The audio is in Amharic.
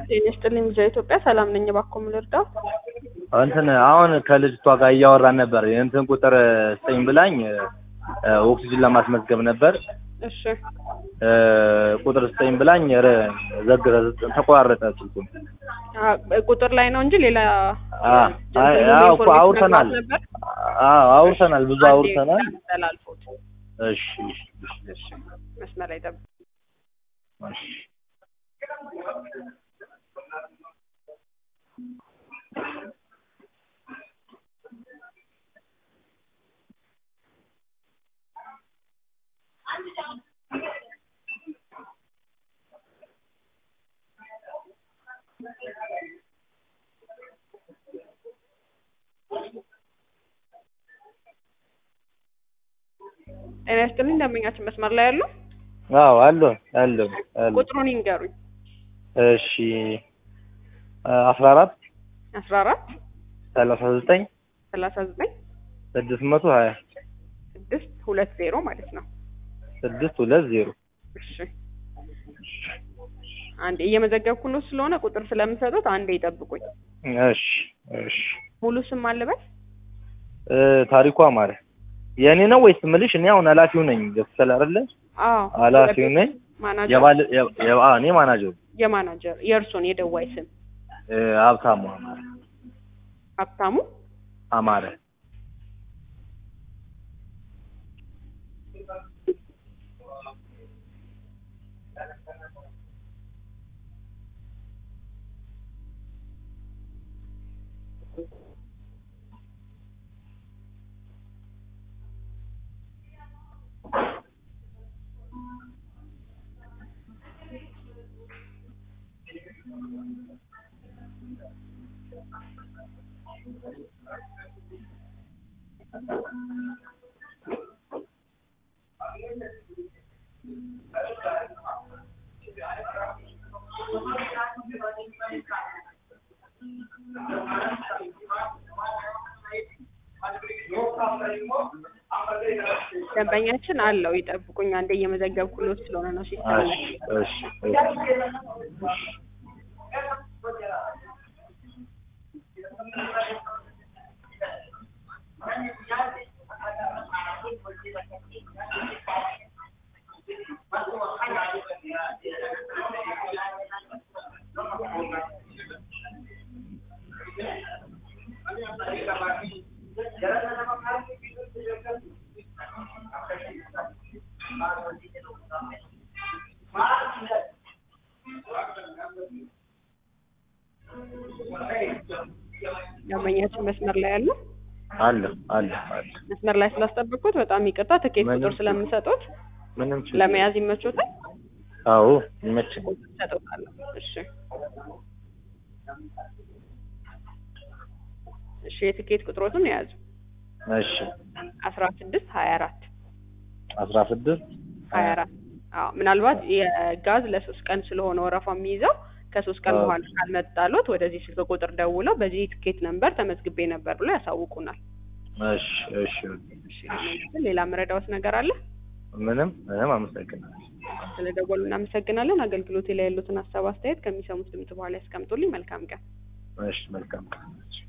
ጤና ይስጥልኝ ልጃ ኢትዮጵያ ሰላም ነኝ። እባክዎ ምን ልርዳው? እንትን አሁን ከልጅቷ ጋር እያወራን ነበር። የእንትን ቁጥር ስጠኝ ብላኝ እ ኦክሲጅን ለማስመዝገብ ነበር። እሺ እ ቁጥር ስጠኝ ብላኝ ኧረ ዘግ ተቆራረጠ ስልኩን። አ ቁጥር ላይ ነው እንጂ ሌላ አ አይ አዎ እኮ አውርተናል። ነበር። አዎ አውርተናል፣ ብዙ አውርተናል። ተላልፎት እሺ እሺ መስመር ላይ ጠብቅ። እሺ ጤና ይስጥልኝ ደንበኛችን መስመር ላይ ያሉ አዎ አሉ አሉ አሉ። ቁጥሩን ይንገሩኝ። እሺ አስራ አራት አስራ አራት ሰላሳ ዘጠኝ ሰላሳ ዘጠኝ ስድስት መቶ ሀያ ስድስት ሁለት ዜሮ ማለት ነው። ስድስት ሁለት ዜሮ እሺ አንዴ እየመዘገብኩ ነው ስለሆነ ቁጥር ስለምሰጡት አንዴ ይጠብቁኝ። እሺ እሺ ሙሉ ስም አለበት? እ ታሪኩ አማረ የእኔ ነው ወይስ ምልሽ? እኔ አሁን ኃላፊው ነኝ ገብቶሻል አይደለ? አዎ ኃላፊው ነኝ። ማናጀር የባል የ- የ- አዎ እኔ ማናጀሩ የማናጀር የእርሶን የደዋይ ስም እ ሀብታሙ አማረ ሀብታሙ አማረ ደንበኛችን አለው ይጠብቁኝ። አንዴ እየመዘገብኩ ነው ስለሆነ ነው ሲስተም ላይ እሺ እሺ እሺ ደንበኛችን መስመር ላይ ያሉ አለ አለ አለ መስመር ላይ ስላስጠበቅኩት በጣም ይቅርታ። ትኬት ምንም ቁጥር ስለምሰጡት ምንም ችግር ለመያዝ ይመቾታል? አዎ ይመችኝ ሰጠውታለሁ። እሺ እሺ የትኬት ቁጥሮቱን የያዙ እሺ አስራ ስድስት ሀያ አራት አስራ ስድስት ሀያ አራት አዎ ምናልባት የጋዝ ለሶስት ቀን ስለሆነ ወረፋ የሚይዘው ከሶስት ቀን አዎ። በኋላ ካልመጣሎት ወደዚህ ስልክ ቁጥር ደውለው በዚህ ትኬት ነምበር ተመዝግቤ ነበር ብሎ ያሳውቁናል። እሺ እሺ እሺ ሌላ መረዳዎት ነገር አለ? ምንም ምንም አመሰግናለሁ ስለደወሉ እናመሰግናለን። አገልግሎቴ ላይ ያሉትን ሀሳብ አስተያየት ከሚሰሙት ድምጽ በኋላ ያስቀምጡልኝ። መልካም ቀን። እሺ መልካም